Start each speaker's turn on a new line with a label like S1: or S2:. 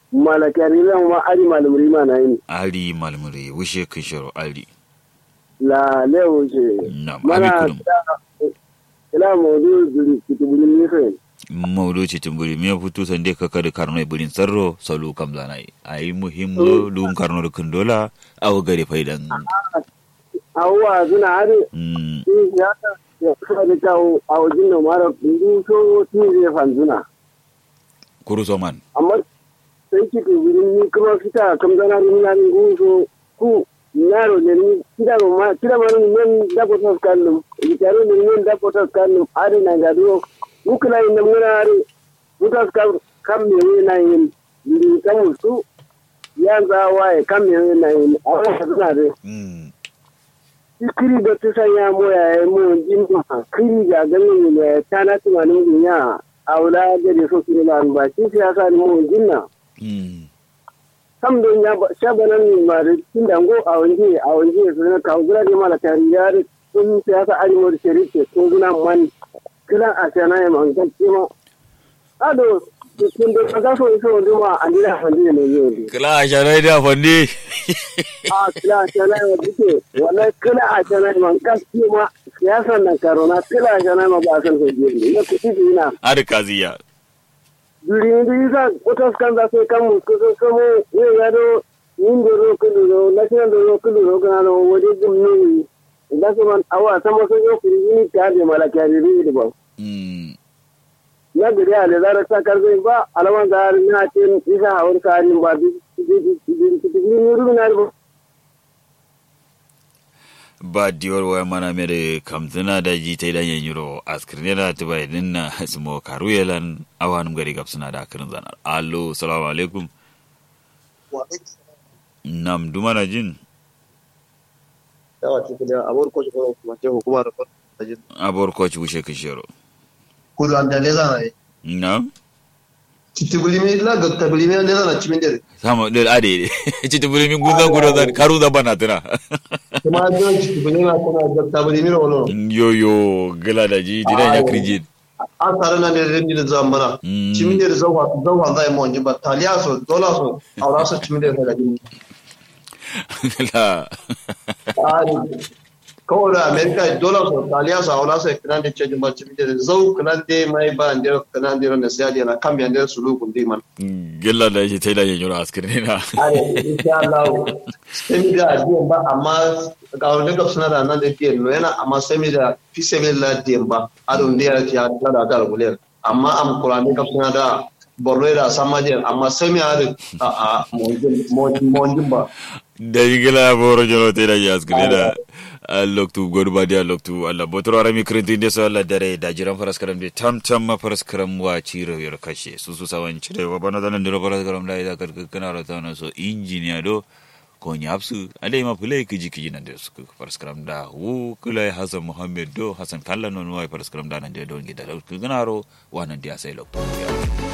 S1: malakari lan ma ari malumri ma na yin
S2: ali malmure wushe kishoro ali
S1: la lewo ce
S2: nam
S1: mana
S2: amikulum
S1: ila mawdu duri kitubuli ni fe
S2: mawdo ci timburi me futu sande ka kada karno burin sarro salu kam zanai ai muhimmo lum karno kundola aw gare faidan
S1: awwa zuna ari
S2: mm
S1: shi ya ta ya kusa da kawo a wajen da mara kundu so ti zai fanzuna
S2: kuru soman
S1: amma sai kitubuli ni kuma fita kam zana rin na rin so ku yaro ne ni kida ma kida ma ni men da ko tas kallum yaro ne men da ko tas kallum ari na ga do ukula ina muna ari utas kam kam me we na yin ni kam su ya za waye kam me we na yin a ka suna de
S2: mm
S1: kiri da tu sanya mo ya yi mo jin ma kiri ga ganin ne ta na tunanin dunya aula da da so kiri na ba shi siyasa ni mo jin na
S2: mm
S1: kam don ya shabanan mari tun dango a wanje a wanje su na kawo gura da mala tariyar sun siyasa arewa da sharife ko guna man kiran a sana ya man gaske ma ado kun da kaga so so wanda ma an dira fandi ne yau ne
S2: kala sharai da fande
S1: a kila a sana ya duke wallahi kila a sana ya man gaske ma siyasan nan karona kila a sana ma ba san ko ne na kuɗi dina
S2: ar kaziya
S1: duri ndi isa otas kanda se kamu kuso somo ye yado yinde ro kudu ro national ro kudu ro kana ro wodi gum ni ndaso man awa samo so yo kuri ni tade mala kari ri de ba
S2: mm
S1: na gari ale zara ta karbe ba alaman zar na tin isa hawar kari ba bi bi bi bi ni ru na ro
S2: ba diwar waya mana mere kamzina da ji ta idan yan yuro askirne da ta bai dinna smo karuyelan awanum gari gab suna da akirin zanar allo salamu alaikum nam dumana jin
S3: yawa cikin da abuwar kwashi kwanan kuma ce hukumar da jin
S2: abor koci wushe kishiro
S3: kudu an da leza na yi
S2: nam
S3: titibulimi la ga tabilimi an leza na cimin dare
S2: sama del ade ci tubuli min gunga gudo zan karu da bana tana
S3: kuma an jiran titibulimi na kuna ga tabilimi na wani
S2: yo yo gala da ji dinan ya kirji
S3: an tare na da rendi da zan mana
S2: Mm.
S3: cimin dare zauwa zauwa zai mu wani ba taliya so dola so aura so cimin dare daga jini
S2: gala
S3: kawai da amerika dola so taliya so aura so kanan da cejin ba cimin dare zau kanan da mai ba an dare kanan da na siya da na kan biyan da su lugun di man
S2: gala da ji ta idan yan yuro askirne na
S3: Are, insha Allah, semi da diyan ba, amma ga wani gab suna da nan da diyan no yana amma semi da fi semi la diyan ba, adon da ya ta ta da da gulen. Amma am Qur'ani gab suna da borno da sama diyan, amma semi are a a monjin monjin ba.
S2: da yigila boro jono te da yaskine da loktu godu ba dia loktu alla botoro arami krinti de so alla dare da jiran faras karam de tam tam ma faras karam wa ciro yor kashe su su sawan cire wa bana danan diro faras karam da ida kar kana rata na so injiniya do ko nyapsu ade ma pulai kiji kiji nan de su faras karam da wu kulai hasan muhammad do hasan kallan non wa faras karam da nan de don gida loktu ganaro wa nan dia sai loktu ya